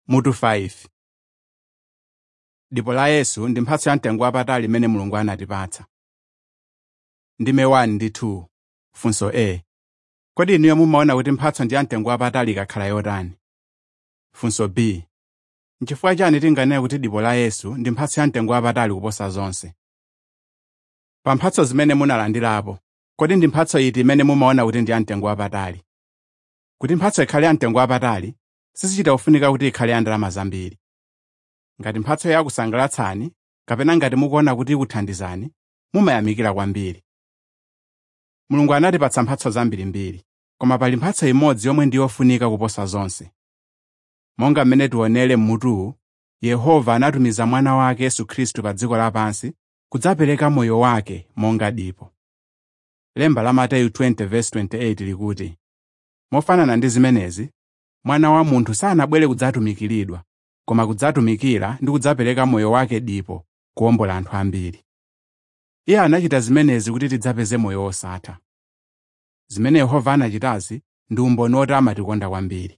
Mutu 5 Dipo la Yesu ndi mphatso ya mtengo wapatali imene Mulungu anatipatsa. Ndime 1 ndi 2 Funso A. Kodi inuyo mumaona kuti mphatso ndi ya mtengo wapatali ikakhala yotani? Funso B. N'chifukwa chani tinganene kuti dipo la Yesu ndi mphatso ya mtengo wapatali kuposa zonse? Pa mphatso zimene munalandirapo, kodi ndi mphatso iti imene mumaona kuti ndi ya mtengo wapatali? Kuti mphatso ikhale ya mtengo wapatali, sizichita kufunika kuti ikhale ya ndalama zambiri. Ngati mphatso yakusangalatsani, kapena ngati mukuona kuti ikuthandizani, mumayamikira kwambiri. Mulungu anatipatsa mphatso zambirimbiri, koma pali mphatso imodzi yomwe ndi yofunika kuposa zonse. Monga mmene tionere m'mutuwu, Yehova anatumiza mwana wake Yesu Khristu pa dziko lapansi kudzapereka moyo wake monga dipo. Lemba la Mateyu 20:28 likuti, Mofanana ndi zimenezi, mwana wa munthu sanabwere kudzatumikiridwa, koma kudzatumikira ndi kudzapereka moyo wake dipo kuwombola anthu ambiri. Iye anachita zimenezi kuti tidzapeze moyo wosatha. Zimene Yehova anachitazi ndi umboni woti amatikonda kwambiri.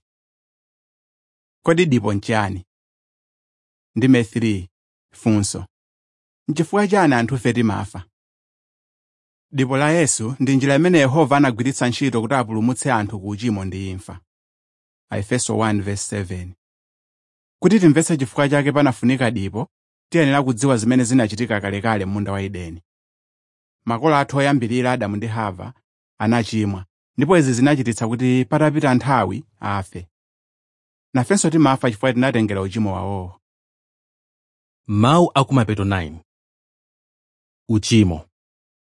Kodi dipo nchiyani? Ndime 3 Funso. N'chifukwa chani anthufe timafa? Dipo la Yesu ndi njira imene Yehova anagwiritsa ntchito kuti apulumutse anthu ku uchimo ndi imfa. Aefeso 1:7 Kuti timvetse chifukwa chake panafunika dipo, tiyenera kudziwa zimene zinachitika kalekale m'munda wa Edeni. Makolo athu oyambirira Adamu ndi Hava anachimwa, ndipo izi zinachititsa kuti patapita nthawi afe. Nafenso timafa chifukwa tinatengera uchimo wawowo. Mawu akumapeto 9 Uchimo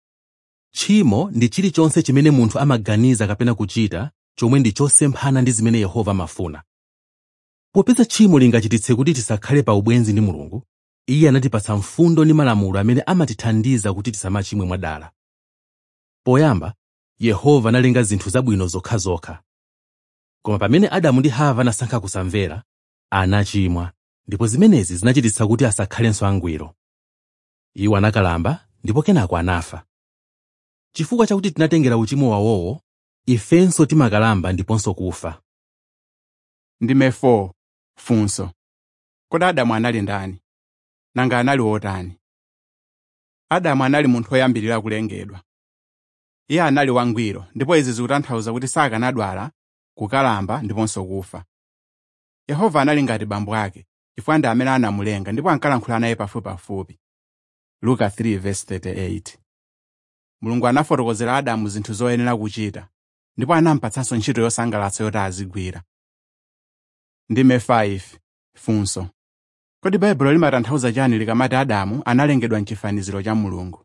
Tchimo ndi chilichonse chimene munthu amaganiza kapena kuchita chomwe ndi chosemphana ndi zimene Yehova amafuna. Popeza tchimo lingachititse kuti tisakhale pa ubwenzi ndi Mulungu, Iye anatipatsa mfundo ndi malamulo amene amatithandiza kuti tisamachimwe mwadala. Poyamba, Yehova analenga zinthu zabwino zokhazokha. Koma pamene Adamu ndi Hava anasankha kusamvera, anachimwa, ndipo zimenezi zinachititsa kuti asakhalenso angwiro. Iwo anakalamba ndipo kenako anafa. Chifukwa chakuti tinatengera uchimo wawowo, ifenso timakalamba ndiponso kufa. Ndime 4 Funso. Kodi Adamu anali ndani? Nanga anali wotani? Adamu anali munthu woyambirira kulengedwa. Iye anali wangwiro, ndipo izi zikutanthauza kuti sakanadwala, kukalamba ndiponso kufa. Yehova anali ngati bambo ake, chifukwa ndi amene anamulenga ndipo ankalankhula naye pafupipafupi. Luka 3:38 Mulungu anafotokozera Adamu zinthu zoyenera kuchita, ndipo anampatsanso ntchito yosangalatsa yoti azigwira. Ndime 5 Funso. Kodi Baibulo limatanthauza chani likamati Adamu analengedwa m'chifaniziro cha Mulungu?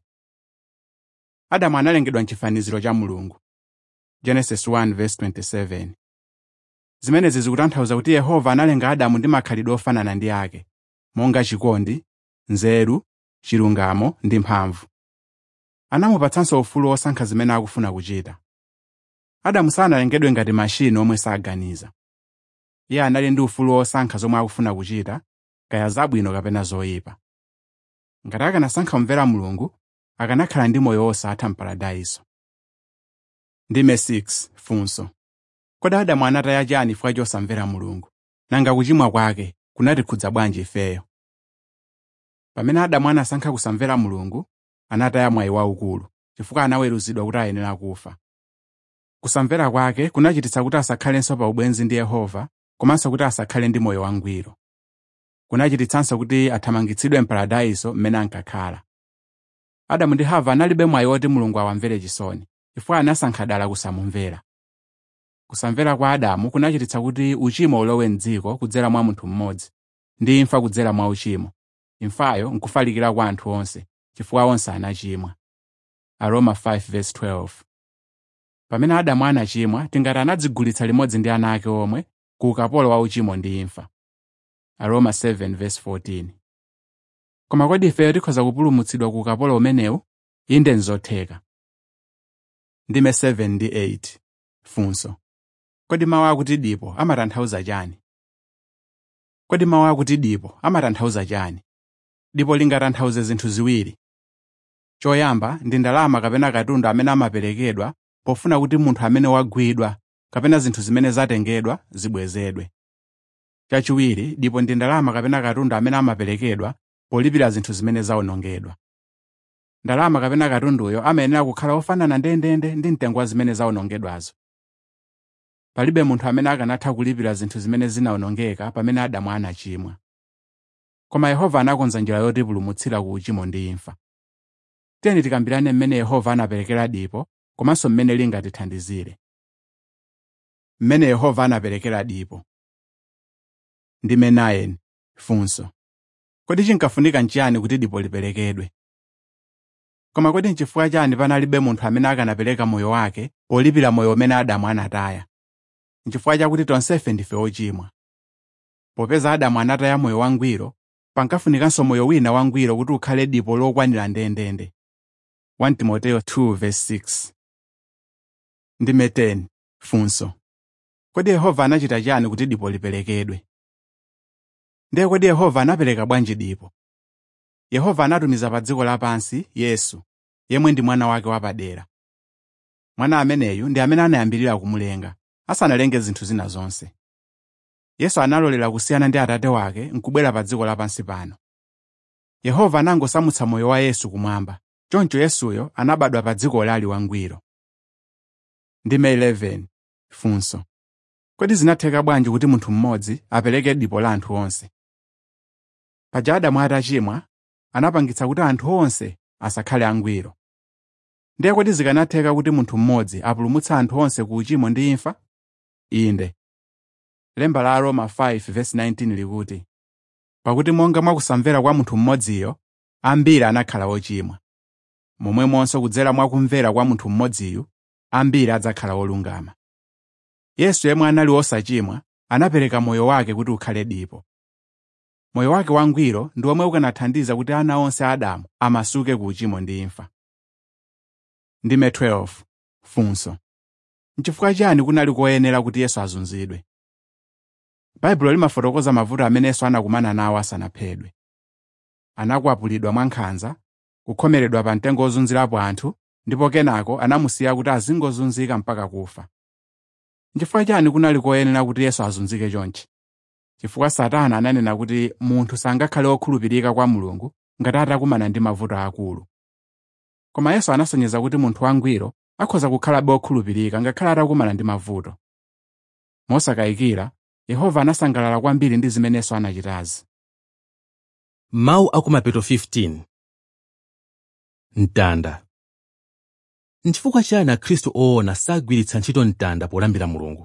Adamu analengedwa m'chifaniziro cha Mulungu. Genesis 1:27 Zimenezi zikutanthauza kuti Yehova analenga Adamu ndi makhalidwe ofanana ndi ake, monga chikondi, nzeru, chilungamo ndi mphamvu. Anamupatsanso ufulu wosankha zimene akufuna kuchita. Adamu sanalengedwe ngati machini omwe saganiza. Iye anali ndi ufulu wosankha zomwe akufuna kuchita, kaya zabwino kapena zoyipa. Ngati akanasankha kumvera Mulungu, akanakhala ndi moyo wosatha m'paradaiso. Ndime 6 Funso. Kodi Adamu anataya chani chifukwa chosamvera Mulungu? Nanga kuchimwa kwake kunatikhudza bwanji ifeyo? Pamene Adamu anasankha kusamvera Mulungu, anataya mwayi waukulu, chifukwa anaweruzidwa kuti ayenera kufa. Kusamvera kwake kunachititsa kuti asakhalenso pa ubwenzi ndi Yehova, komanso kuti asakhale ndi moyo wangwiro. Kunachititsanso kuti athamangitsidwe m'paradaiso mmene ankakhala. Adamu ndi Hava analibe mwayi woti Mulungu awamvere chisoni, chifukwa anasankha dala kusamumvera. Kusamvera kwa Adamu kunachititsa kuti uchimo ulowe m'dziko kudzera mwa munthu mmodzi, ndi imfa kudzera mwa uchimo. Imfayo nkufalikira kwa anthu onse, chifukwa onse anachimwa. Aroma 5:12 Pamene Adamu anachimwa, tingati anadzigulitsa limodzi ndi ana ake omwe ku ukapolo wa uchimo ndi imfa. Aroma 7:14 Koma kodi ifeyo tikhoza kupulumutsidwa ku ukapolo umenewu? Inde nzotheka. Ndime 7 ndi 8 Funso. Kodi mawu akuti dipo amatanthauza chani? Kodi mawu akuti dipo amatanthauza chani? Dipo lingatanthauze zinthu ziwiri. Choyamba ndi ndalama kapena katundu amene amaperekedwa pofuna kuti munthu amene wagwidwa kapena zinthu zimene zatengedwa zibwezedwe. chachiwiri dipo ndi ndalama kapena katundu amene amaperekedwa polipira zinthu zimene zawonongedwa ndalama kapena katunduyo amayenera kukhala ofanana ndendende ndi mtengo wa zimene zawonongedwazo palibe munthu amene akanatha kulipira zinthu zimene zinawonongeka pamene adamu anachimwa koma yehova anakonza njira yotipulumutsira ku uchimo ndi imfa tiyeni tikambirane mmene yehova anaperekera dipo komanso mmene lingatithandizire mmene yehova anaperekera dipo ndime 9 funso kodi chinkafunika nchiyani kuti dipo liperekedwe koma kodi nchifukwa chani panalibe munthu amene akanapereka moyo wake polipira moyo umene adamu anataya nchifukwa chakuti tonsefe ndife ochimwa popeza adamu anataya moyo wangwiro pankafunikanso moyo wina wangwiro kuti ukhale dipo lokwanira ndendende 1 timoteyo 2:6 ndime 10 funso kodi yehova anachita chani kuti dipo liperekedwe ndiye kodi yehova anapereka bwanji dipo yehova anatumiza pa dziko lapansi yesu yemwe ndi mwana wake wapadera mwana ameneyu ndi amene anayambirira kumulenga asanalenge zinthu zina zonse yesu analolera kusiyana ndi atate wake nkubwera pa dziko lapansi pano yehova anangosamutsa moyo wa yesu kumwamba choncho yesuyo anabadwa pa dziko lali wangwiro ndime 11 funso kodi zinatheka bwanji kuti munthu mmodzi apereke dipo la anthu onse paja adamu atachimwa anapangitsa kuti anthu onse asakhale angwiro ndiye kodi zikanatheka kuti munthu mmodzi apulumutsa anthu onse ku uchimo ndi imfa inde lemba la aroma 5:19 likuti pakuti monga mwakusamvera kwa munthu mmodziyo ambiri anakhala ochimwa momwemonso kudzera mwa kumvera kwa munthu mmodziyu ambiri adzakhala olungama yesu yemwe anali osachimwa anapereka moyo wake kuti ukhale dipo moyo wake wangwiro ndi omwe ukanathandiza kuti ana onse a adamu amasuke ku uchimo ndi imfa ndime 12 funso nchifukwa chani kunali koyenera kuti yesu azunzidwe baibulo limafotokoza mavuto amene yesu anakumana nawo asanaphedwe anakwapulidwa mwankhanza kukhomeredwa pa mtengo ozunzirapo anthu ndipo kenako anamusiya kuti azingozunzika mpaka kufa nchifukwa chani kunali koyenera kuti yesu azunzike chonchi chifukwa satana ananena kuti munthu sangakhale okhulupirika kwa mulungu ngati atakumana ndi mavuto akulu koma yesu anasonyeza kuti munthu wangwiro akhoza kukhalabe okhulupirika ngakhale atakumana ndi mavuto mosakayikira yehova anasangalala kwambiri ndi zimene yesu anachitazi mawu akumapeto 15 mtanda nchifukwa chani akhristu oona sagwiritsa ntchito mtanda polambira mulungu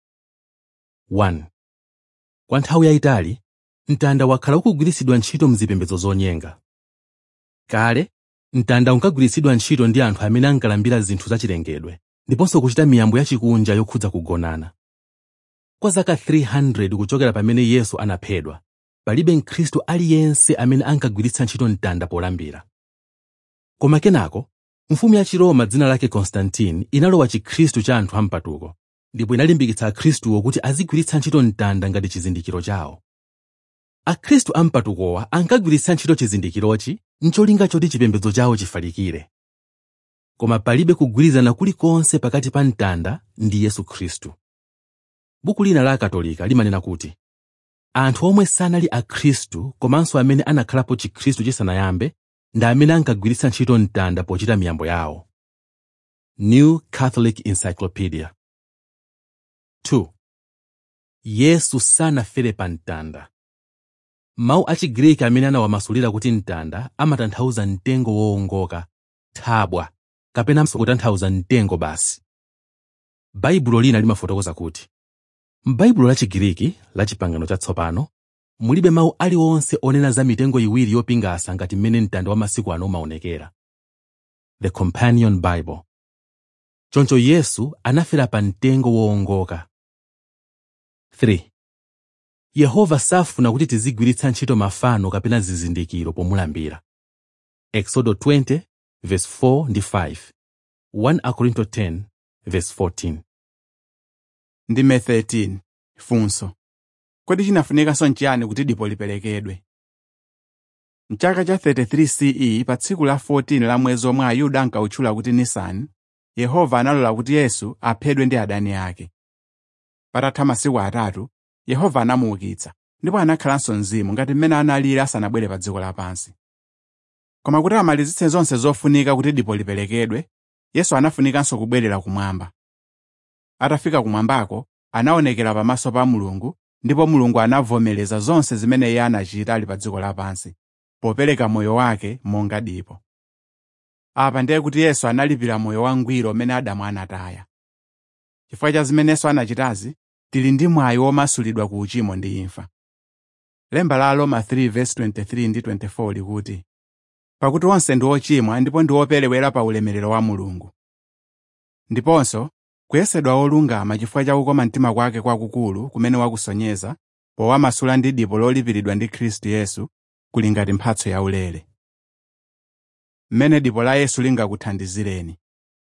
1 kwa nthawi yayitali mtanda wakhala ukugwiritsidwa ntchito mzipembedzo zonyenga kale mtanda unkagwiritsidwa ntchito ndi anthu amene ankalambira zinthu zachilengedwe ndiponso kuchita miyambo yachikunja yokhudza kugonana kwa zaka 300 kuchokera pamene yesu anaphedwa palibe mkhristu aliyense amene ankagwiritsa ntchito mtanda polambira koma kenako mfumu ya chiroma dzina lake konstantini inalowa chikhristu cha anthu ampatuko ndipo inalimbikitsa akhristuwo kuti azigwiritsa ntchito mtanda ngati chizindikiro chawo akhristu ampatukowa ankagwiritsa ntchito chizindikirochi ncholinga choti chipembedzo chawo chifalikire koma palibe kugwirizana kulikonse pakati pa mtanda ndi yesu khristu buku lina la akatolika limanena kuti anthu omwe sanali akhristu komanso amene anakhalapo chikhristu chisanayambe ndi amene ankagwiritsa ntchito mtanda pochita miyambo yawo new catholic encyclopedia 2 yesu sanafere pa mtanda mawu achigiriki amene anawamasulira kuti mtanda amatanthauza mtengo woongoka thabwa kapena kutanthauza mtengo basi baibulo lina limafotokoza kuti m'baibulo la chigiriki la chipangano chatsopano mulibe mawu aliwonse onena za mitengo iwiri yopingasa ngati mmene mtanda wa masiku ano umaonekera the companion bible choncho yesu anafera pa mtengo woongoka 3 yehova safuna kuti tizigwiritsa ntchito mafano kapena zizindikiro pomulambira exodo 20 verse 4 ndi 5 1 akorinto 10 verse 14 ndime 13 funso kodi chinafunikanso nchiyani kuti dipo liperekedwe mchaka cha 33 ce pa tsiku la 14 la mwezi omwe ayuda ankawutchula kuti nisani yehova analola kuti yesu aphedwe ndi adani ake patatha masiku atatu yehova anamuukitsa ndipo anakhalanso mzimu ngati mmene analili asanabwere pa dziko lapansi koma kuti amalizitse zonse zofunika kuti dipo liperekedwe yesu anafunikanso kubwerera kumwamba atafika kumwambako anaonekera pamaso pa mulungu ndipo mulungu anavomereza zonse zimene iye anachita ali pa dziko lapansi popereka moyo wake monga dipo apa ndiye kuti yesu analipira moyo wangwiro umene adamu anataya chifukwa cha zimenenso anachitazi tili ndi mwayi womasulidwa ku uchimo ndi imfa lemba la roma 3:23 ndi 24 likuti pakuti onse ndi ochimwa ndipo ndi operewera pa ulemerero wa mulungu ndiponso kuyesedwa olungama chifukwa cha kukoma mtima kwake kwakukulu kumene wakusonyeza powamasula ndi dipo lolipiridwa ndi khristu yesu kuli ngati mphatso yaulere mmene dipo la yesu lingakuthandizireni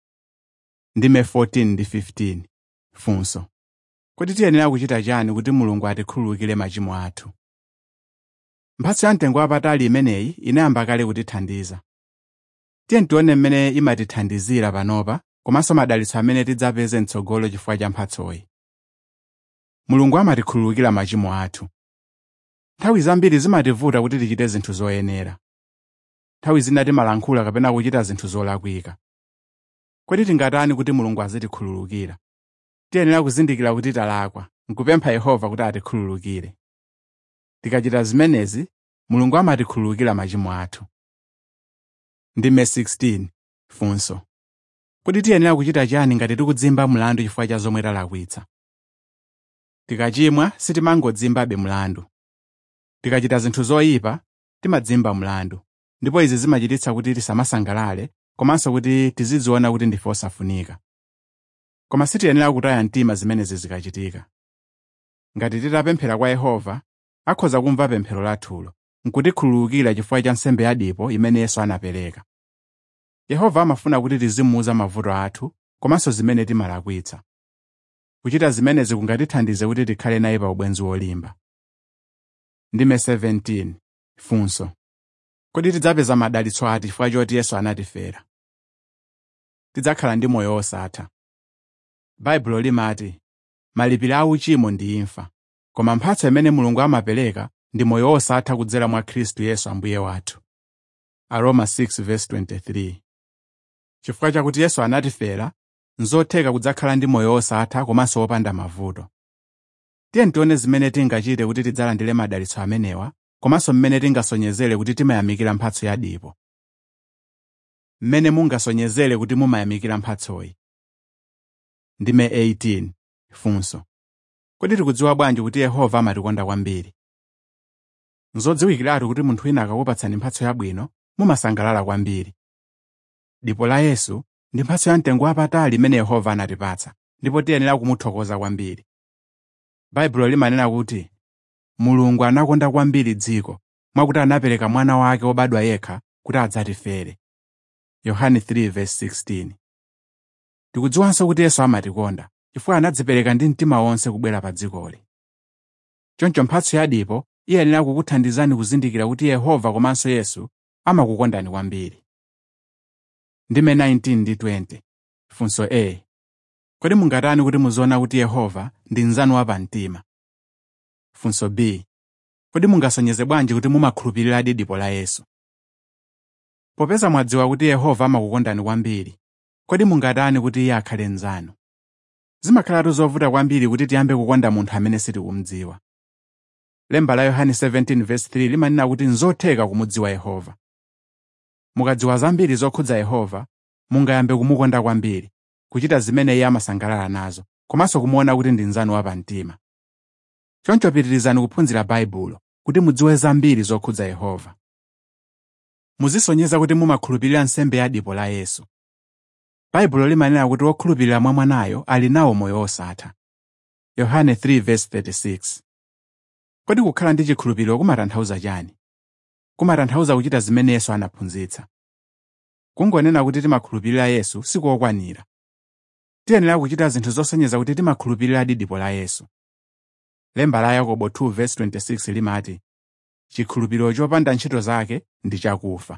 ndime 14 ndi 15 funso kodi tiyenera kuchita chani kuti mulungu atikhululukire machimo athu mphatso ya mtengo wapatali imeneyi inayamba kale kutithandiza tiye tione mmene imatithandizira panopa komanso madalitso amene tidzapeze mtsogolo chifukwa cha mphatsoyi mulungu amatikhululukira machimo athu nthawi zambiri zimativuta kuti tichite zinthu zoyenera nthawi zina timalankhula kapena kuchita zinthu zolakwika kodi tingatani kuti mulungu azitikhululukira tiyenera kuzindikira kuti talakwa nkupempha yehova kuti atikhululukire tikachita zimenezi mulungu amatikhululukira machimo athu ndime 16 funso kodi tiyenera kuchita chani ngati tikudzimba mlandu chifukwa cha zomwe talakwitsa tikachimwa sitimangodzimbabe mlandu tikachita zinthu zoyipa timadzimba mlandu ndipo izi zimachititsa kuti tisamasangalale komanso kuti tizidziona kuti ndife osafunika koma sitiyenera kutaya mtima zimenezi zikachitika ngati titapemphera kwa yehova akhoza kumva pemphero lathulo nkutikhululukira chifukwa cha nsembe yadipo imene yesu anapereka yehova amafuna kuti tizimuuza mavuto athu komanso zimene timalakwitsa kuchita zimenezi kungatithandize kuti tikhale naye pa ubwenzi wolimba ndime 17 funso kodi tidzapeza madalitso ati chifukwa choti yesu anatifera tidzakhala ndi moyo osatha baibulo limati malipiro a uchimo ndi imfa koma mphatso imene mulungu amapereka ndi moyo osatha kudzera mwa khristu yesu ambuye wathu aroma 6:23 chifukwa chakuti yesu anatifera nzotheka kudzakhala ndi moyo osatha komanso wopanda mavuto tiye tione zimene tingachite kuti tidzalandire madalitso amenewa komanso mmene tingasonyezere kuti timayamikira mphatso yadipo mmene mungasonyezere kuti mumayamikira mphatsoyi ndime 18 funso kodi tikudziwa bwanji kuti yehova amatikonda kwambiri nzodziwikiratu kuti munthu wina akakupatsani mphatso yabwino mumasangalala kwambiri dipo la yesu ndi mphatso ya mtengo wapatali imene yehova anatipatsa ndipo tiyenera kumuthokoza kwambiri baibulo limanena kuti mulungu anakonda kwambiri dziko mwakuti anapereka mwana wake wobadwa yekha kuti adzatifere yohane 3:16 tikudziwanso kuti yesu amatikonda chifukwa anadzipereka ndi mtima wonse kubwera pa dzikoli choncho mphatso yadipo iyenera kukuthandizani kuzindikira kuti yehova komanso yesu amakukondani kwambiri ndime 19 ndi 20 funso a kodi mungatani kuti muziona kuti yehova ndi mnzanu wapamtima funso b kodi mungasonyeze bwanji kuti mumakhulupiriradi dipo la yesu popeza mwadziwa kuti yehova amakukondani kwambiri kodi mungatani kuti iye akhale mnzanu zimakhalatu zovuta kwambiri kuti tiyambe kukonda munthu amene sitikumudziwa lemba la yohane 17:3 limanena kuti nzotheka kumudziwa yehova mukadziwa zambiri zokhudza yehova mungayambe kumukonda kwambiri kuchita zimene iye amasangalala nazo komanso kumuona kuti ndi mnzanu wapamtima choncho pitirizani kuphunzira baibulo kuti mudziwe zambiri zokhudza yehova muzisonyeza kuti mumakhulupirira nsembe ya dipo la yesu baibulo limanena kuti wokhulupirira mwa mwanayo ali nawo moyo osatha yohane 3:36 kodi kukhala ndi chikhulupiriro kumatanthauza chani kumatanthauza kuchita zimene yesu anaphunzitsa kungonena kuti timakhulupirira yesu sikokwanira tiyenera kuchita zinthu zosonyeza kuti timakhulupiriradi dipo la yesu lemba la yakobo 2:26 limati chikhulupiriro chopanda ntchito zake ndi chakufa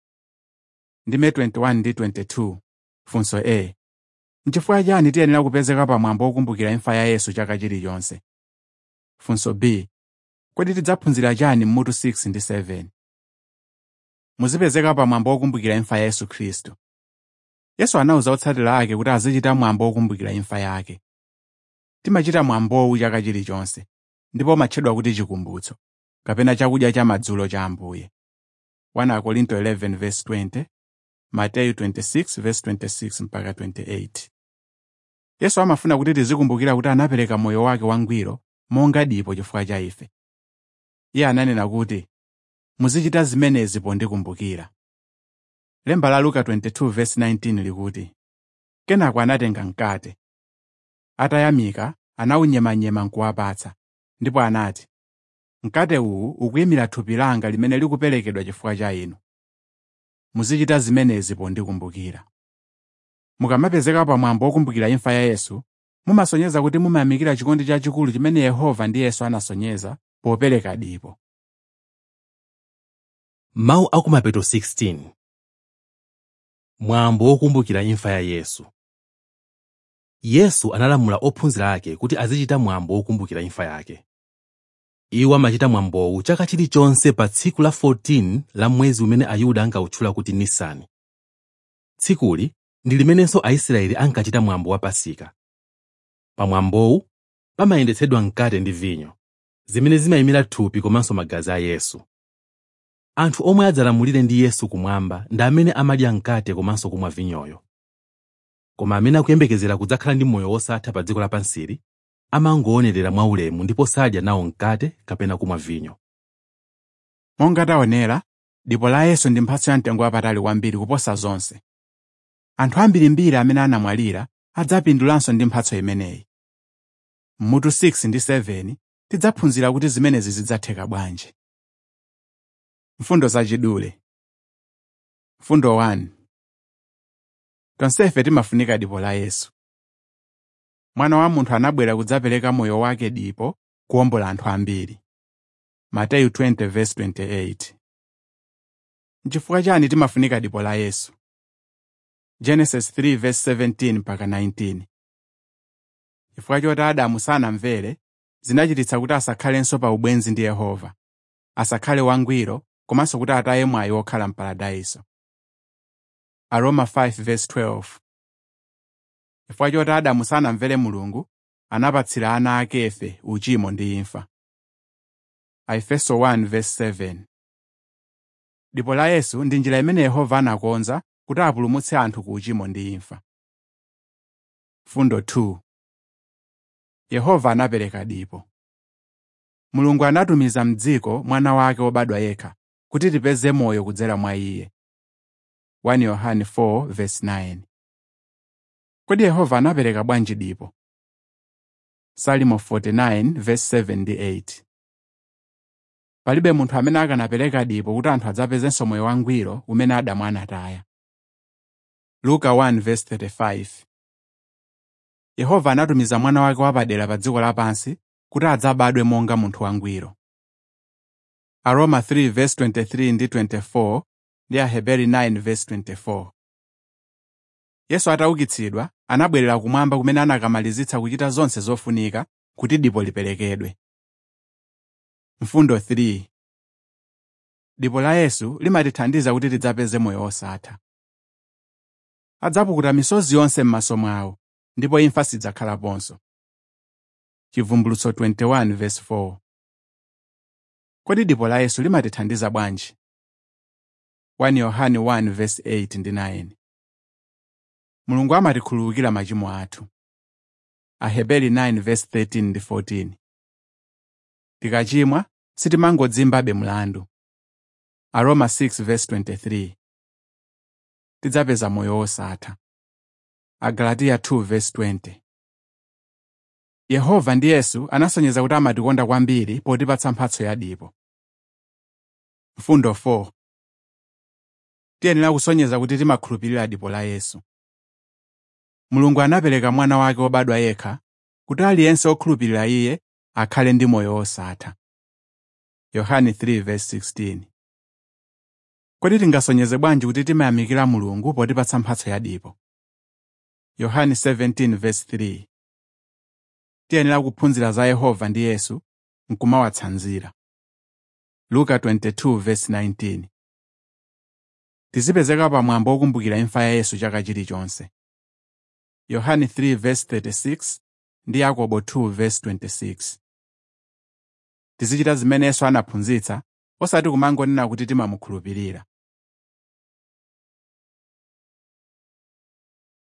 ndime 21 ndi 22 funso a nchifukwa chani tiyenera kupezeka pamwambo wokumbukira imfa ya yesu chaka chilichonse funso b kodi tidzaphunzira chani m'mutu 6 ndi 7 muzipezeka pa mwambo wokumbukira imfa ya yesu khristu yesu anawuza otsatira ake kuti azichita mwambo wokumbukira imfa yake timachita mwambowu chaka chilichonse ndipo umatchedwa kuti chikumbutso kapena chakudya cha madzulo cha ambuye 1 Korinto 11:20 Mateyu 26:26 mpaka 28 Yesu amafuna kuti tizikumbukira kuti anapereka moyo wake wangwiro monga dipo chifukwa cha ife. Iye ananena kuti, muzichita zimenezi pondikumbukira. Lemba la Luka 22:19 likuti, Kenako anatenga mkate. Atayamika, anawunyemanyema nkuwapatsa, ndipo anati, Mkate uwu ukuyimira thupi langa limene likuperekedwa chifukwa cha inu. Muzichita zimenezi pondikumbukira. Mukamapezeka pa mwambo wokumbukira imfa ya Yesu, mumasonyeza kuti mumayamikira chikondi chachikulu chimene Yehova ndi Yesu anasonyeza popereka dipo. Mawu akumapeto 16 Mwambo wokumbukira imfa ya Yesu Yesu analamula ophunzira ake kuti azichita mwambo wokumbukira imfa yake. Iwo amachita mwambowu chaka chilichonse pa tsiku la 14 la mwezi umene Ayuda ankawutchula kuti Nisani. Tsikuli ndi limenenso Aisraeli ankachita mwambo wa Pasika. Pa mwambowu pamayendetsedwa mkate ndi vinyo, zimene zimayimira thupi komanso magazi a Yesu. Anthu omwe adzalamulire ndi Yesu kumwamba ndi amene amadya mkate komanso kumwa vinyoyo. Koma amene akuyembekezera kudzakhala ndi moyo wosatha pa dziko lapansili amangoonerera mwaulemu ndipo sadya nawo mkate kapena kumwa vinyo. Monga taonera, dipo la Yesu ndi mphatso ya mtengo wapatali kwambiri kuposa zonse. Anthu ambirimbiri amene anamwalira adzapindulanso ndi mphatso imeneyi. M'mutu 6 ndi 7 tidzaphunzira kuti zimenezi zidzatheka bwanji. Mfundo zachidule Mfundo 1 Tonsefe timafunika dipo la Yesu. Mwana wa munthu anabwera kudzapereka moyo wake dipo kuwombola anthu ambiri. Mateyu 20:28 N'chifukwa chani timafunika dipo la Yesu? Genesis 3:17 mpaka 19 Chifukwa choti Adamu sanamvere, zinachititsa kuti asakhalenso pa ubwenzi ndi Yehova, asakhale wangwiro komanso kuti ataye mwayi wokhala m'paradayiso. Aroma 5:12 Chifukwa choti Adamu sanamvere Mulungu, anapatsira ana ake Efe uchimo ndi imfa. Aefeso 1:7 Dipo la Yesu ndi njira imene Yehova anakonza kuti apulumutse anthu ku uchimo ndi imfa. Fundo 2 Yehova anapereka dipo. Mulungu anatumiza m'dziko mwana wake wobadwa yekha kuti tipeze moyo kudzera mwa iye. 1 Yohane 4:9 Kodi Yehova anapereka bwanji dipo? Salimo 49:7 ndi 8 Palibe munthu amene akanapereka dipo kuti anthu adzapezenso moyo wangwiro umene Adamu anataya. Luka 1:35 Yehova anatumiza mwana wake wapadera pa dziko lapansi kuti adzabadwe monga munthu wangwiro. Aroma 3:23 ndi 24 ndi Aheberi 9:24 Yesu ataukitsidwa, anabwerera kumwamba kumene anakamalizitsa kuchita zonse zofunika kuti dipo liperekedwe. Mfundo 3 Dipo la Yesu limatithandiza kuti tidzapeze moyo wosatha. Adzapukuta misozi yonse m'maso mwawo, ndipo imfa sidzakhalaponso. Chivumbulutso 21:4 Kodi dipo la Yesu limatithandiza bwanji? 1 Yohane 1:8 ndi 9 Mulungu amatikhululukira machimo athu. Aheberi 9:13 ndi 14 Tikachimwa, sitimangodzimbabe mlandu. Aroma 6:23 Tidzapeza moyo wosatha. Agalatiya 2:20 Yehova ndi Yesu anasonyeza kuti amatikonda kwambiri potipatsa mphatso ya dipo. Mfundo 4 Tiyenera kusonyeza kuti timakhulupirira dipo la Yesu. Mulungu anapereka mwana wake wobadwa yekha kuti aliyense okhulupirira iye akhale ndi moyo wosatha. Yohane 3:16 Kodi tingasonyeze bwanji kuti timayamikira Mulungu potipatsa mphatso ya dipo? Yohane 17:3 Tiyenera kuphunzira za Yehova ndi Yesu nkumawatsanzira luka 22:19 tizipezeka pamwambo wokumbukira imfa ya yesu chaka chilichonse yohane 3:36 ndi yakobo 2:26 tizichita zimene yesu anaphunzitsa osati kumangonena kuti timamukhulupirira